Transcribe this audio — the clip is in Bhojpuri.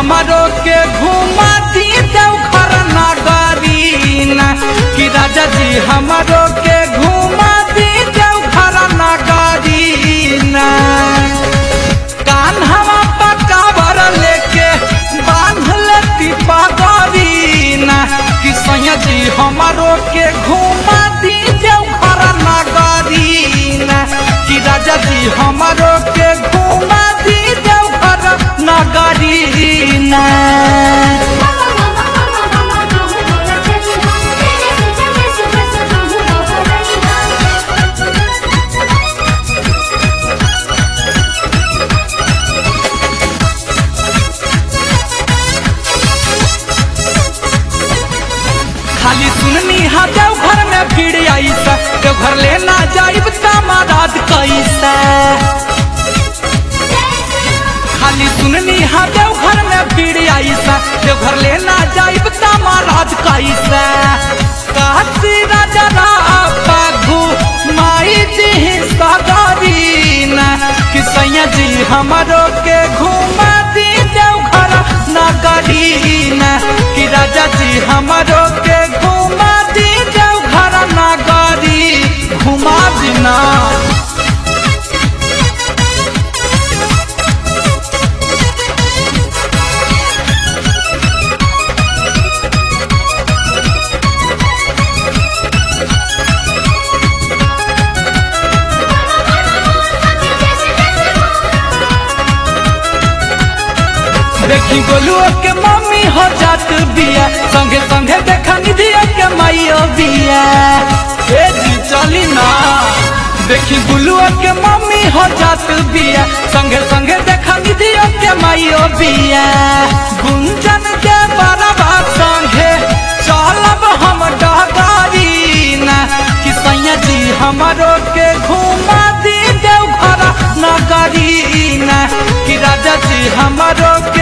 हमारो के घुमा दी देवघर नगरीना कि राजा जी हमारो के घुमा दी देवघर नगरीना कान्हवा पकावर लेके बांध लेती पगरीना कि सैया जी हमारो के घुमा दी देवघर नगरीना कि राजा जी हमारो के घुमा दी देवघर नगरीना खाली सुननी हा देवघर में भीड़ ऐसा देवघर लेना जाइब तमारात कैसा खाली सुननी हा देवघर में भीड़ ऐसा देवघर लेना जाइब तमारात कैसा काशी राजा पाघू माई जी सगरीना कि सैया जी हमारो के घुमा दी देवघर नगरीना कि राजा जी हमारो के घुमा दी देवघर नगरी घुमा दिना देखी गोलुओ के मम्मी हो जात बिया संगे संगे देखा निधिया के माइयो बिया ए जी चली ना देखी गुलुआ के मम्मी हो जात बिया संगे संगे देखा निधिया के माइयो बिया गुंजन के बरबा संगे चलब हम डगारीना कि सैया जी हमारो के घुमा दी देवघर नगरीना कि राजा जी हमारो के